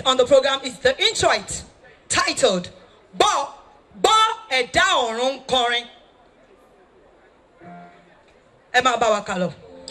on the program is the introit titled Gbọ́ Gbọ́ Ẹ̀dá Ọ̀run ń Kọrin. Ẹ máa bá wa kà lọ.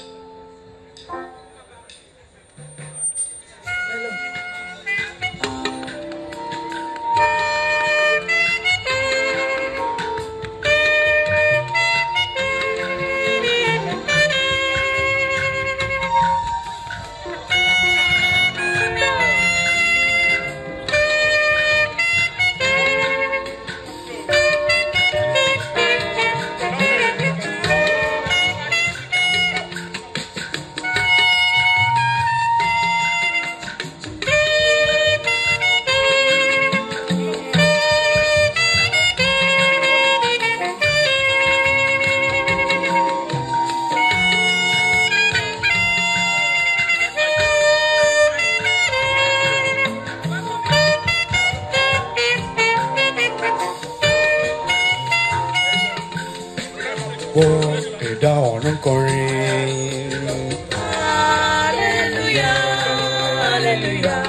gbọ́ ẹ̀dá ọ̀run kọrin. Hallelujah, hallelujah.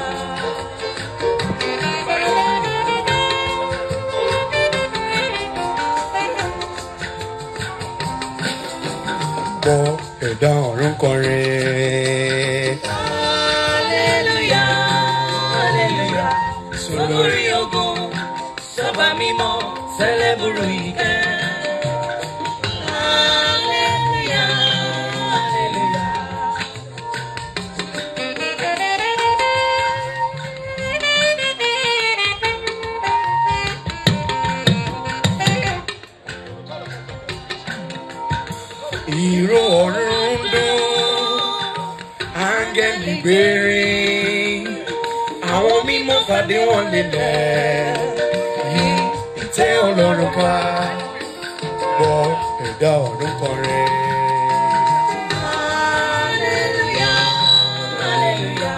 gbọ́ ẹ̀dá ọ̀run kọrin. Hallelujah, hallelujah. Sọ́lórí ogun, sọ́ba mímọ́, sẹ́lẹ̀bùrù ìkẹ́. Hallelujah, hallelujah. ìró ọ̀run ń dún áńgẹ́lì gbére àwọn mímọ́ fàdé wọn lélẹ̀ yí ìtẹ́ ọlọ́run ká gbọ́ ẹ̀dá ọ̀run kọrin. Hallelujah, hallelujah.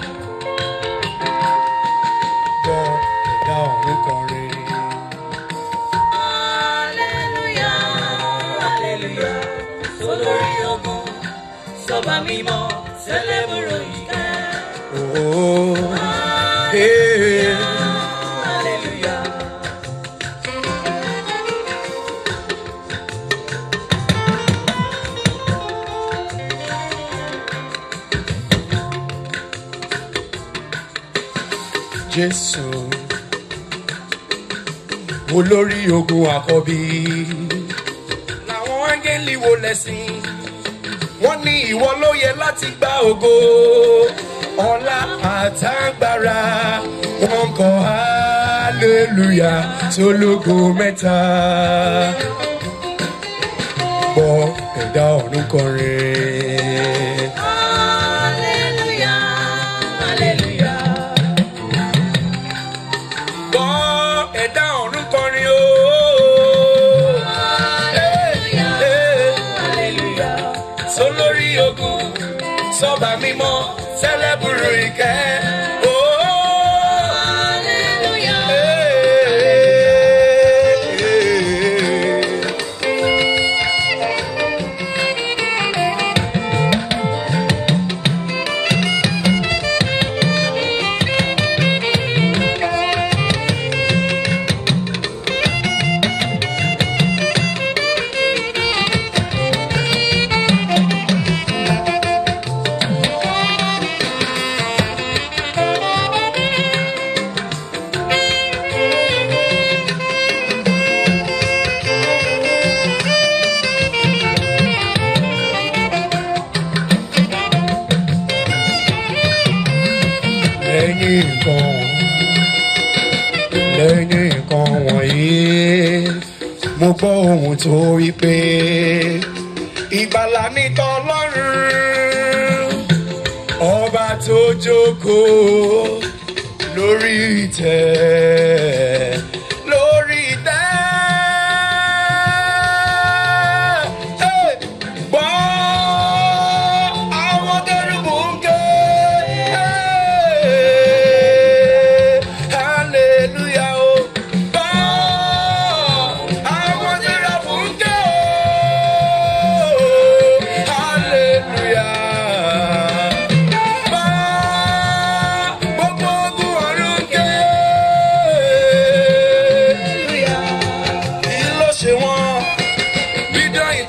gbọ́ ẹ̀dá ọ̀run kọrin. Hallelujah, hallelujah. Sọ́lórí ogun, sọ́ba mímọ́, sẹ́lẹ̀bùrù ìkẹ́. Oh, hey. Hallelujah. Jésù olórí ogun àkọ́bí làwọn áńgẹ́lì wo lẹ́sìn wọ́n ní ìwọ ló yẹ láti gba ògo ọlá àtàgbára wọn kọ hallelujah sólógo mẹ́ta gbọ́ ẹ̀dá ọ̀run kọrin. Hallelujah, hallelujah. gbọ́ ẹ̀dá ọ̀run kọrin o. Hallelujah, hallelujah. sólórí ogun sọba mímọ́ sẹlẹbùrù ìkẹ́. Oh, Hallelujah. hey, lẹ́yìn nǹkan lẹ́yìn nǹkan wọ̀nyí mo gbọ́ ohun tó wí pé ìgbàlà ní tọlọ́run ọba tó jókòó lórí ìtẹ́ lórí ìtẹ́. Hey! Gbọ́ àwọn kérúbù ń ké. Hey! Hallelujah o. Gbọ́ àwọn sẹ́ráfù ń ké o. Hallelujah. Gbọ́ gbogbo ogun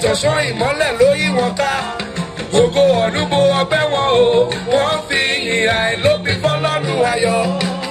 ṣọ̀ṣọ́ ìmọ́lẹ̀ ló yí wọn ká ògo ọ̀dúnbò ọgbẹ́ wọn o wọ́n fi ìhà ìlópin fọ́lọ́run ayọ̀